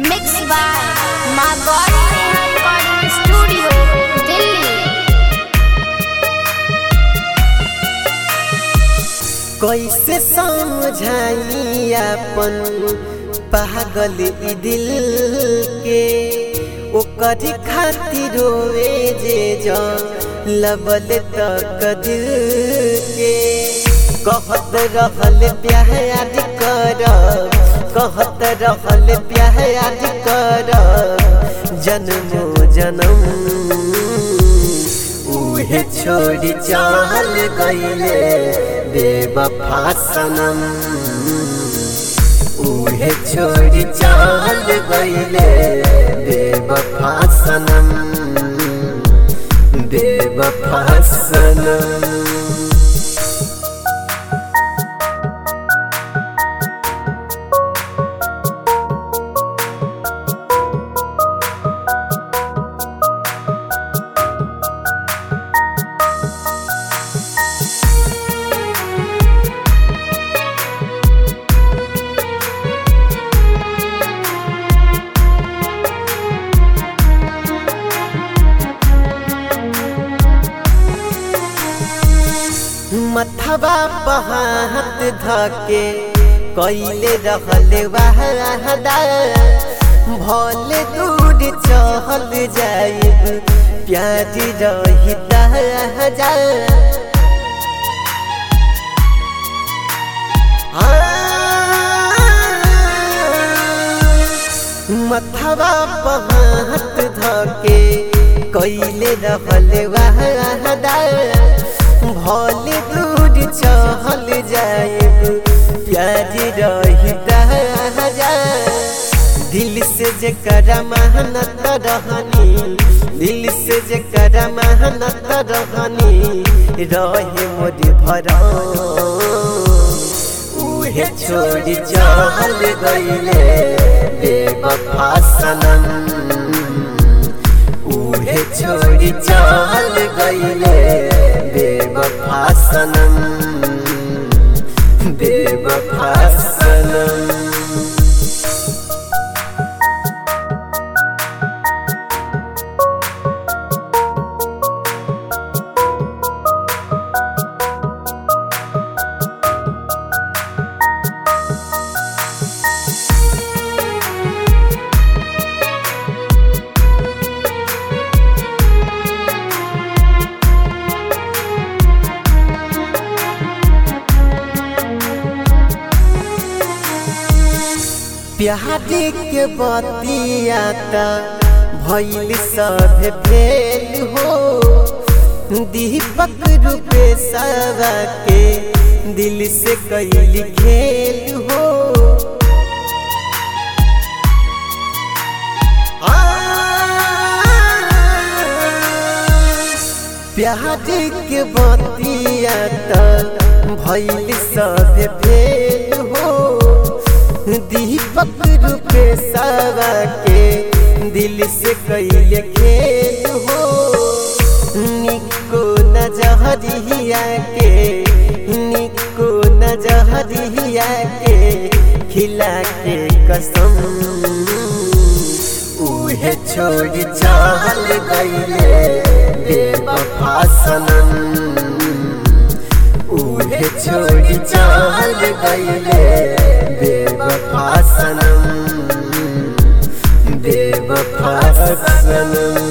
Mixed by Magod Recording Studio, Delhi. कैसे समझाई अपन पागल ई दिल के ओकर खातिर रोवे जे जा लबल तक दिल के कहत रहल प्यार कर कहत रहल प्यार कर जन्मो जन्म उहे छोड़ी चाल गईले बेवफा सनम उहे छोड़ी चाल गईले बेवफा सनम बेवफा सनम मथवा पहात धके कैले रहल वाहदा भले दूर चहल जाइब प्याज रही जा मथवा पहात धके कैले रहल वाहदा भले दूर चहल जाइब प्याज रही जा दिल से जे करा मेहनत रहनी दिल से जे करा मेहनत रहनी रहे मोर भरा उहे छोड़ी चहल गईले बेवफा सनम उहे छोड़ी चल गईले बेवफा सनम बेवफा सनम प्यारी के बतियाता भैल सब फेल हो दीपक रूपे सवा के दिल से कैल खेल हो प्यारी के बतियाता भैल सब फेल हो दीपक रूपे सवा के दिल से कैले खेल हो निको न जहरिया के निको न जहरिया के खिला के कसम उहे छोड़ चाल गईले बेवफा सनम उहे छोड़ चाल गईले बेवफा सनम बेवफा सनम